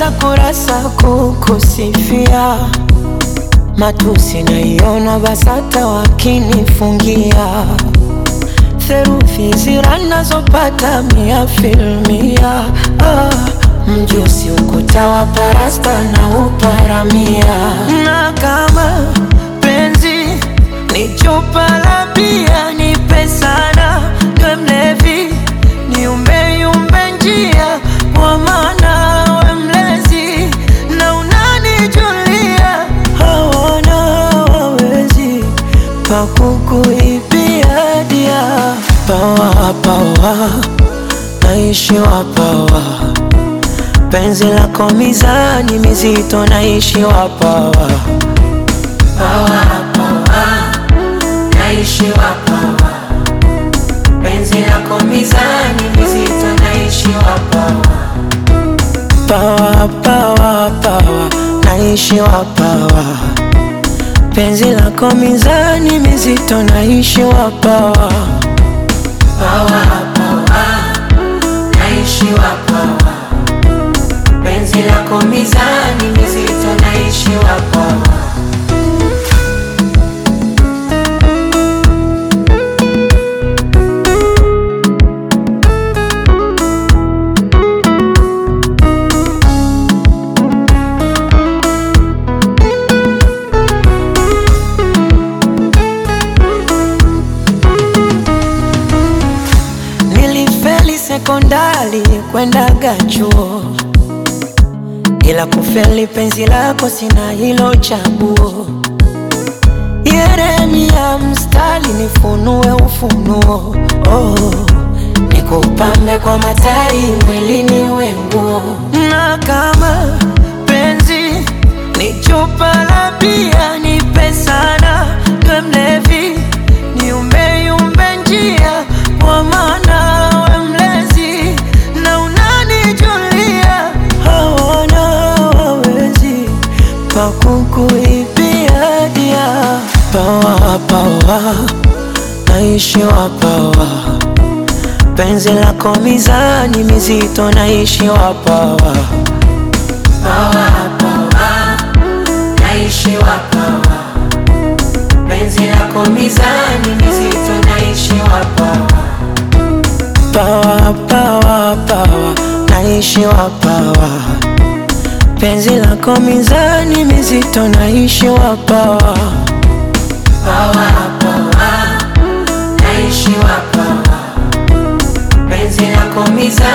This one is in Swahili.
Najaza kurasa kukusifia, matusi naiona BASATA wakinifungia, theruthi zira nazopata mia filmia. Ah, mjusi ukuta wa parasta na uparamia, na kama penzi ni chupa la bia, nipe sana niwe mlevi, niumbeyumbe njia kwa maana we mlezi na unanijulia, hawana wawezi pakukuibia dia pawa pawa, naishiwa pawa, penzi lako mizani mizito, naishiwa pawa pawa pawa, naishiwa pawa, penzi lako mizani mizito, naishiwa pawa pawa pawa pawa, naishiwa pawa, penzi lako mizani mizito, naishiwa pawa pawa pawa, naishiwa pawa, penzi lako mizani mizito, naishiwa pawa Nilifeli sekondari kwendaga chuo, ila kufeli penzi lako sina hilo chaguo. Yeremia mstari nifunue ufunuo, oh, nikupambe kwa matari mwilini wenguo, na kama penzi ni chupa la bia, nipe sana niwe mlevi, niumbeyumbe njia kwa maana we mlezi na unanijulia, hawana wawezi pakukuibia dia pawa pawa, naishiwa pawa, penzi lako mizani mizito, naishiwa pawa pawa pawa, naishiwa pawa, penzi lako mizani mizito, naishiwa pawa pawa pawa pawa, naishiwa pawa, penzi lako mizani mizito, naishiwa pawa pawa pawa, naishiwa pawa, penzi lako mizani